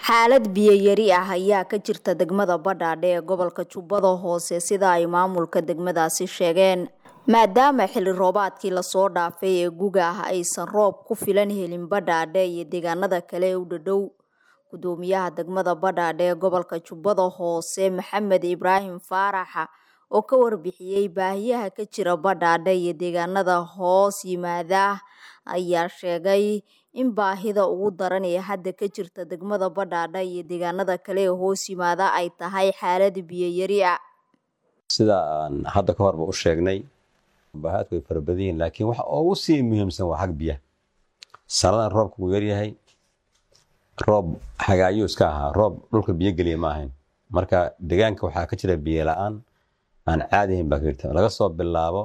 xaalad biyo yari ah ayaa ka jirta degmada badhaadhe ee gobolka jubbada hoose sida ay maamulka degmadaasi sheegeen maadaama xilli roobaadkii lasoo dhaafay ee guga ah aysan roob ku filan helin badhaadhe iyo deegaanada kale ee u dhadhow gudoomiyaha degmada badhaadhe ee gobolka jubbada hoose maxamed ibraahim faaraxa oo ka warbixiyey baahiyaha ka jira badhaadhe iyo deegaanada hoos yimaada ayaa sheegay in baahida ugu daran ee hadda ka jirta degmada badhaadhe iyo deegaanada kale ee hoos yimaada ay tahay xaalad biyo yari ah sida aan hadda ka horba u sheegnay baahaadku way fara badan yihiin laakiin waxa ugu sii muhiimsan waa xag biyaha sanadan roobka wuu yaryahay roob xagaayuu iska ahaa roob dhulka biyo geliya ma ahayn marka deegaanka waxaa ka jira biyo la-aan aan caadi ahayn baa ka jirta laga soo bilaabo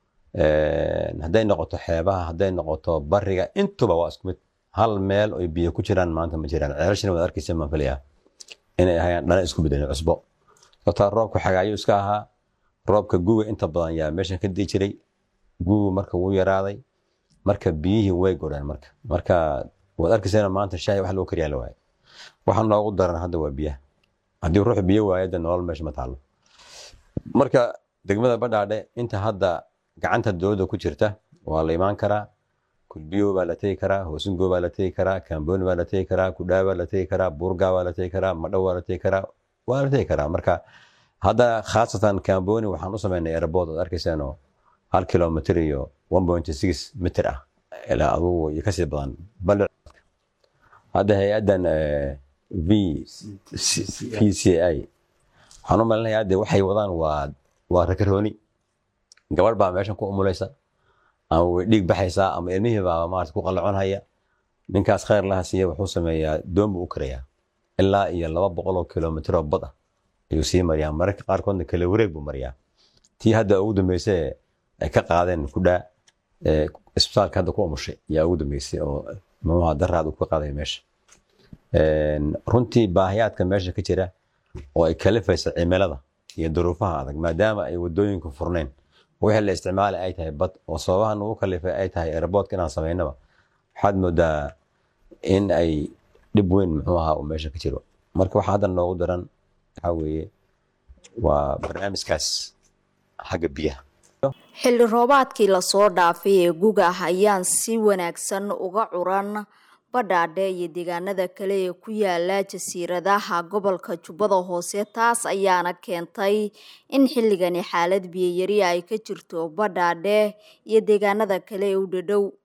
hadday noqoto xeebaha hadday noqoto bariga intuba waa isku mid hal meel oy biyo ku jiraan maanta ma jiraan ceelashana waad arkaysa maan filayaa inay ahayaan dhana isku bedelin cusbo sababtaa roobka xagaayuu iska ahaa roobka guga inta badan yaa meeshan ka dii jiray gugu marka wuu yaraaday marka biyihii way godheen marka marka waad arkaysana maanta shaahi wax lagu kariyaa la waayo waxa noogu daran hadda waa biyaha haddii ruux biyo waayo de nolol meesha ma taalo marka degmada badhaadhe inta hadda gacanta dowladda ku jirta waa la imaan karaa kulbiyo baa la tegi karaa hoosingo baa la tegi karaa kamboni baa la tegi karaa kudhaa baa la tegi karaa burga baa la tegi karaa madhow baa la tegi karaa waa la tegi karaa marka hadda khaasatan kamboni waxaan u sameynay airbood ood arkaysaanoo hal kilomitr iyo one point six mitr ah ilaa adugu iyo kasii badan balic hadda hay-addan v v c i waxaan u malinaya hadde waxay wadaan waa waa rakarooni gabadh baa meeshan ku umulaysa ama way dhiig baxaysaa ama ilmihii baa maarata ku qallaconhaya ninkaas khayr laha siiya wuxuu sameeyaa doon buu u karayaa ilaa iyo laba boqol oo kilomitr oo bad ah ayuu sii mariyaa mararka qaarkoodna kale wareeg buu mariyaa tii hadda ugu dambeysay ay ka qaadeen kudhaa isbitaalka hadda ku umushay yaa ugu dambeysay oo mamaha daraad uu ka qaaday meesha runtii baahiyaadka meesha ka jira oo ay kalifaysa cimilada iyo duruufaha adag maadaama ay wadooyinku furnayn wixii la isticmaali ay tahay bad oo sababaha nagu kalifay ay tahay airboodka inaan samaynaba waxaad moodaa in ay dhib weyn muxuu ahaa uu meesha ka jiro marka waxaa hadda noogu daran waxaa weeye waa barnaamijkaas xagga biyaha xilli roobaadkii lasoo dhaafay ee guga ah ayaan si wanaagsan uga curan badhaadhe iyo deegaanada kale ee ku yaala jasiiradaha gobolka jubbada hoose taas ayaana keentay in xilligani xaalad biyayari ay ka jirto badhaadhe iyo deegaanada kale ee u dhadhow